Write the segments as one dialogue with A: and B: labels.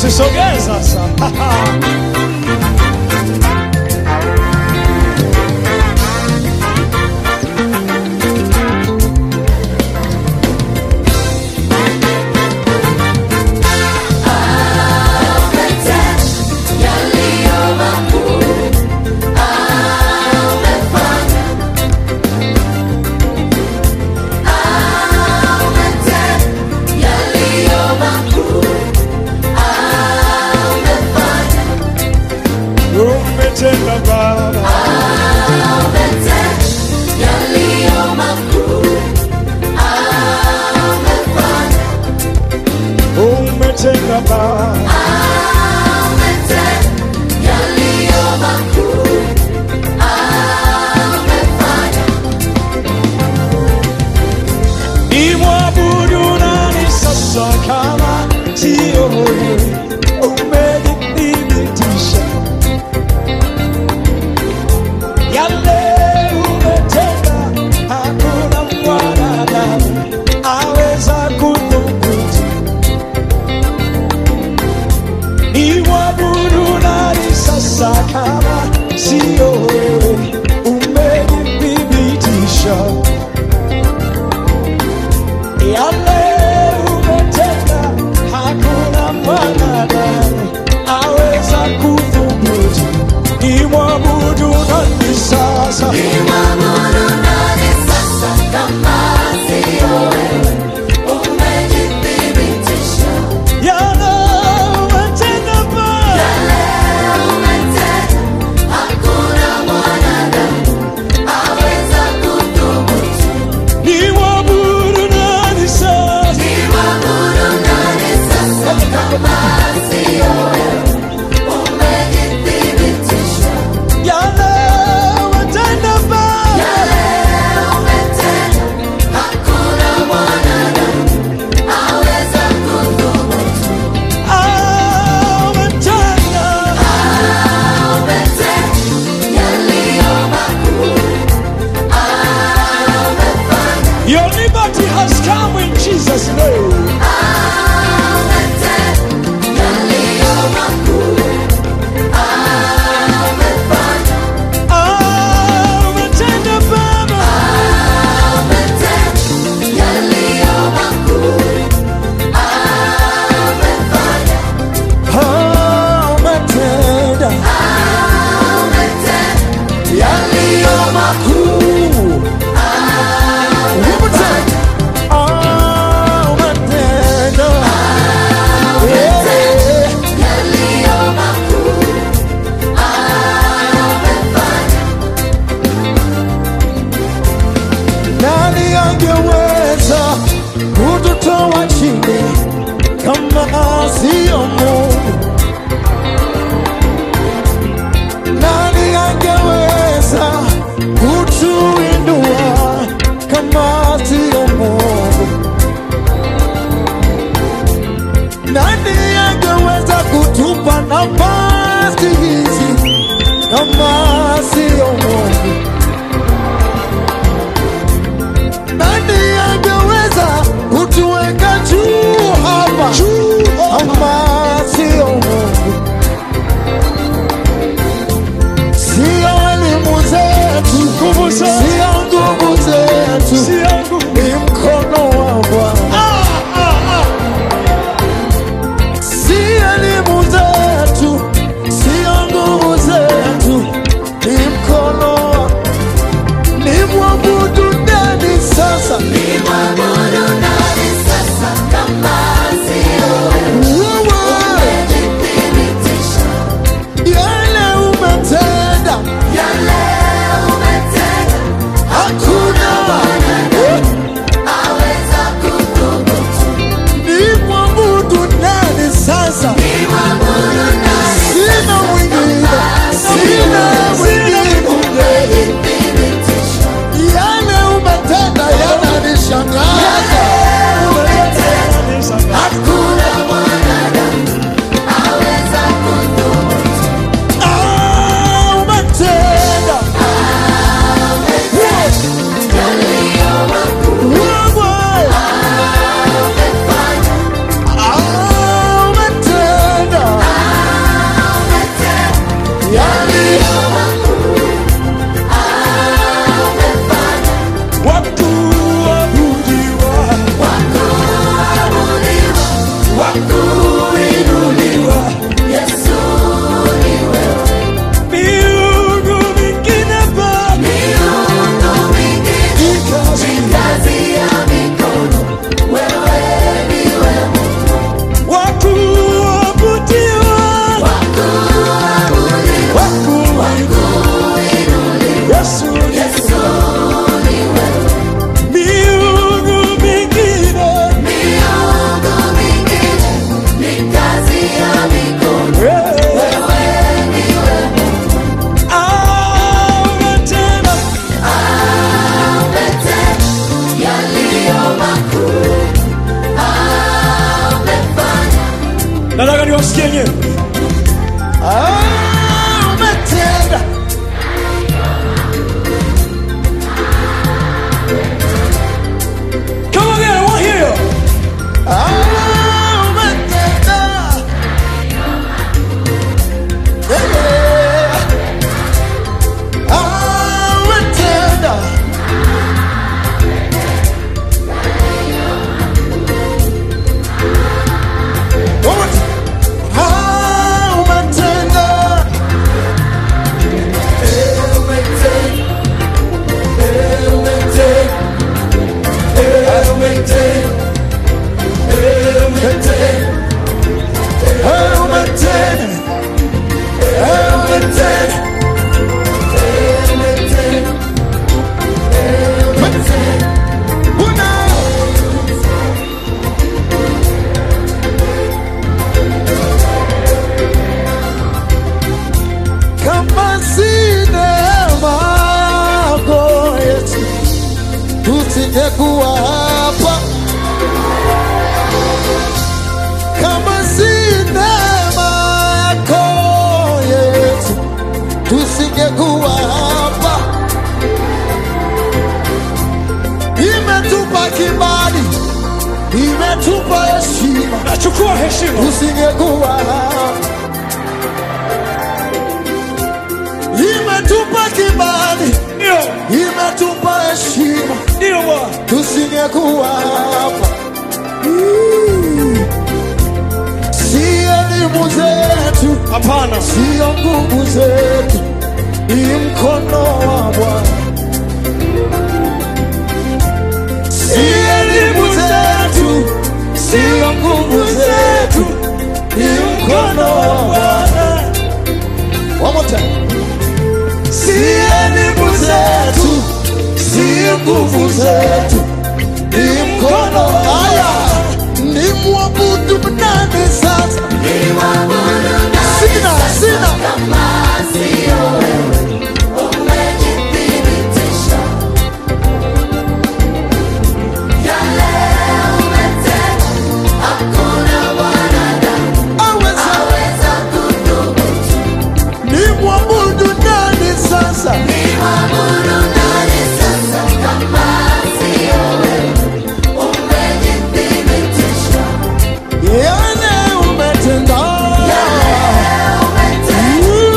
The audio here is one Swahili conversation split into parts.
A: Usisogee sasa. Umetenda Baba, umetenda Baba, nimwabudu nani sasa kama sio wewe? Umenithibitisha yale umetenda, hakuna mwanadamu aweza kudhubutu. Nimwabudu nani sasa kama sio wewe? Umenithibitisha yale umetenda, hakuna mwanadamu aweza kudhubutu. Nimwabudu nani sasa? Yale umetenda Baba, nimwabudu nani sasa? Yale umetenda Baba, ah, umetenda. Your liberty has come in Jesus' name. Ah, umetenda Baba, ah, umetenda yaliyo makuu. Umetenda, ah, umetenda, yeah. Nani angeweza kututoa chini kama sio Mungu? Nani angeweza kutuinua kama sio Mungu? Nani angeweza kutupa nafasi hizi kama sio Mungu? Nani angeweza kutuweka juu hapa kama sio nataka niwasikie nyewe
B: Ah, umetenda
A: Come again, I want to hear you.
B: Ah, umetenda Yeah, yeah. Ah, umetenda One more time. Ah, umetenda Eh, umetenda Eh, umetenda Eh, umetenda kama si neema yako Yesu, tusingekuwa hapa kama si neema yako Yesu, tusingekuwa hapa. Imetupa kibali, imetupa heshima,
A: nachukua heshima
B: tusingekuwa hapa. Imetupa kibali,
A: ndio
B: imetupa heshima,
A: ndio bwana
B: tusingekuwa hapa. Mm. Si elimu zetu
A: hapana
B: sio nguvu zetu, ni mkono wa Bwana. Si elimu zetu, sio nguvu zetu, ni mkono wa Bwana. One more time. Si elimu zetu, sio nguvu zetu, ni mkono wa Haya, ni mwabudu nani sasa? Sina, sina. Aweza ni mwabudu nani sasa? Yale umetenda. Mm.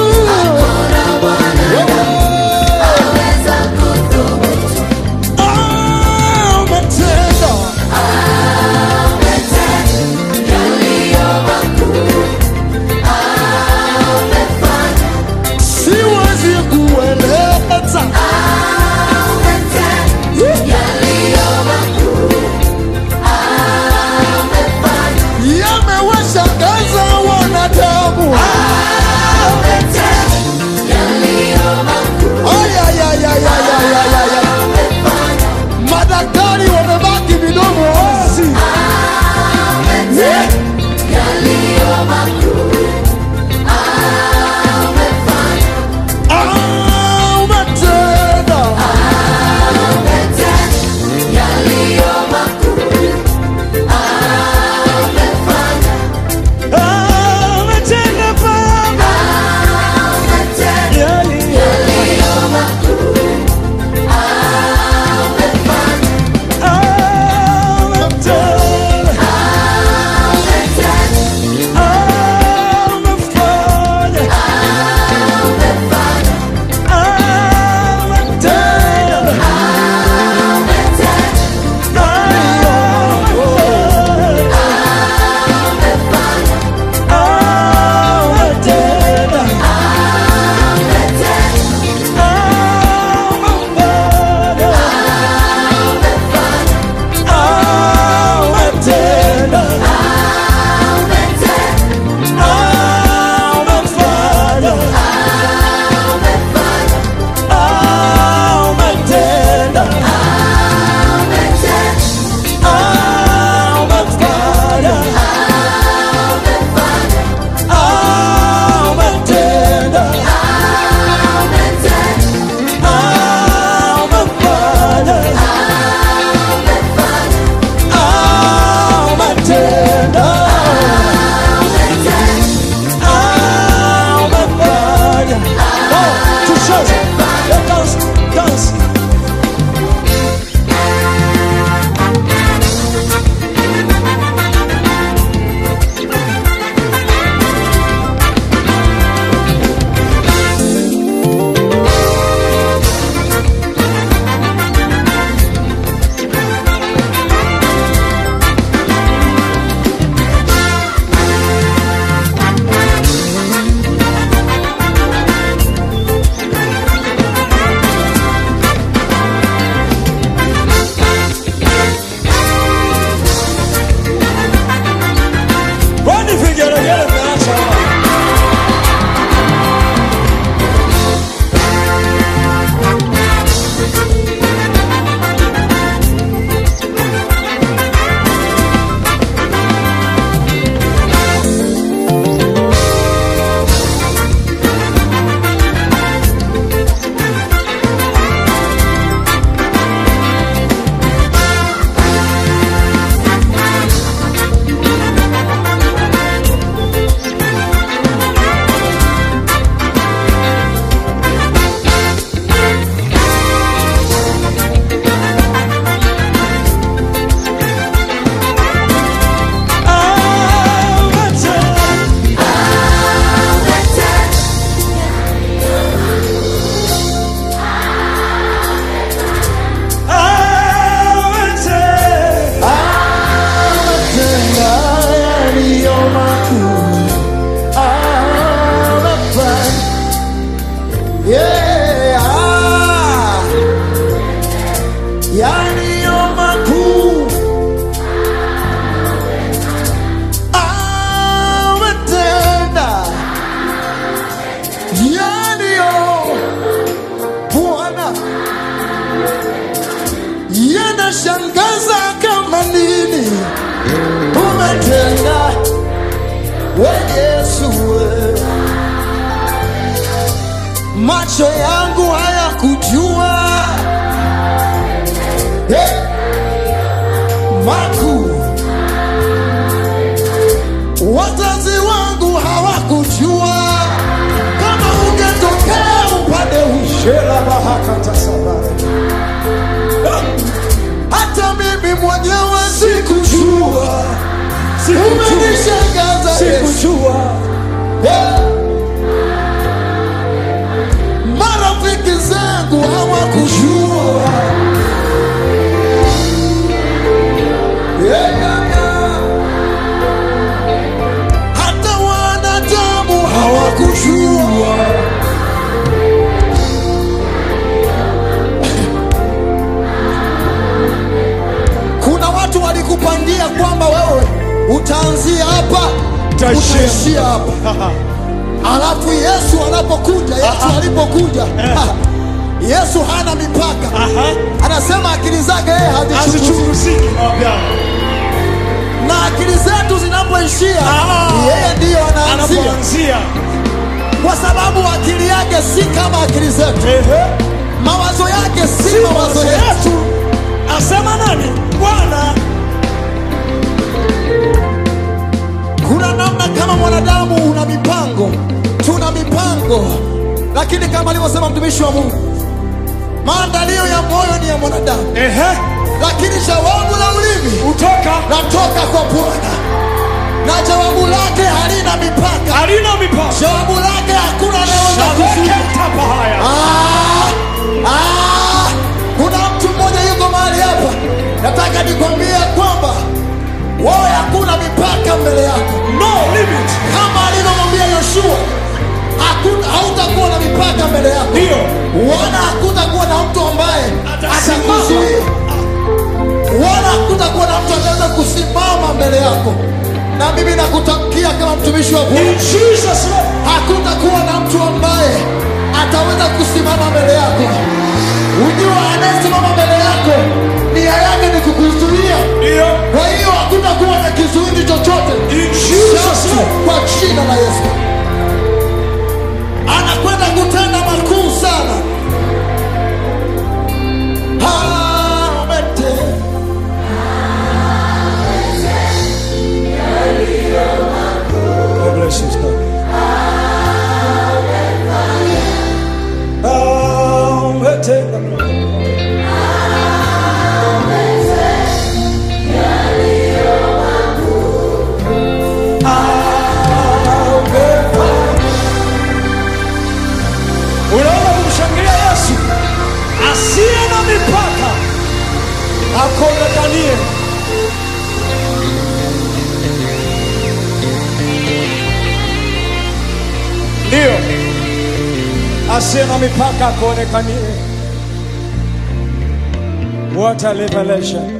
B: macho yangu hayakujua hey. makuu wazazi wangu hawakujua kama ungetokea upande ushela bahakatasabare hata mimi mwenyewe sikujua umenishangaza Yesu.
A: sikujua
B: Yeah. marafiki zangu hawakujua Yeah, yeah, yeah. hata wanadamu hawakujua kuna watu walikupangia kwamba wewe utaanzia hapa
A: Utaishia.
B: utaishia hapa alafu yesu anapokuja yesu alipokuja yesu hana mipaka
A: Aha.
B: anasema akili zake yeye hazichunguziki
A: hazichunguziki mawapiano
B: na akili zetu zinapoishia
A: Ah.
B: yeye ndiyo anaanzia
A: anapoanzia
B: kwa sababu akili yake si kama akili zetu
A: Ehe.
B: mawazo yake si
A: si
B: mawazo
A: mawazo
B: yetu
A: yetu asema nani bwana
B: kuna namna kama mwanadamu una mipango tuna mipango lakini kama alivyosema mtumishi wa mungu maandalio ya moyo ni ya mwanadamu
A: Ehe.
B: lakini jawabu la ulimi
A: utoka
B: natoka kwa bwana na jawabu lake halina mipaka
A: halina mipaka
B: jawabu lake hakuna anayeweza kuzuia
A: Shabeketa haya
B: Ah, ah, kuna mtu mmoja yuko mahali hapa nataka nikwambie kwamba wewe hakuna mipaka mbele yako
A: no limit
B: kama alivyomwambia yoshua hakuna- hautakuwa na mipaka mbele yako
A: Ndio.
B: wala hakutakuwa na mtu ambaye
A: Atasimama.
B: atakuzuia wala hakutakuwa na mtu anaweza kusimama mbele yako na mimi nakutamkia kama mtumishi wa Bwana
A: in Jesus name
B: hakutakuwa na mtu ambaye ataweza kusimama mbele yako ujua anayesimama mbele yako nia yake ni kukuzuia
A: ndio
B: kwa hiyo hakutakuwa na kizuizi chochote
A: in Jesus
B: Sasa,
A: name
B: kwa jina la yesu anakwenda kutenda makuu sana Amete.
A: God bless you sir. Unaona kumshangilia Yesu asiye na mipaka akonekanie. Ndio asiye na mipaka akuonekanie. What a revelation!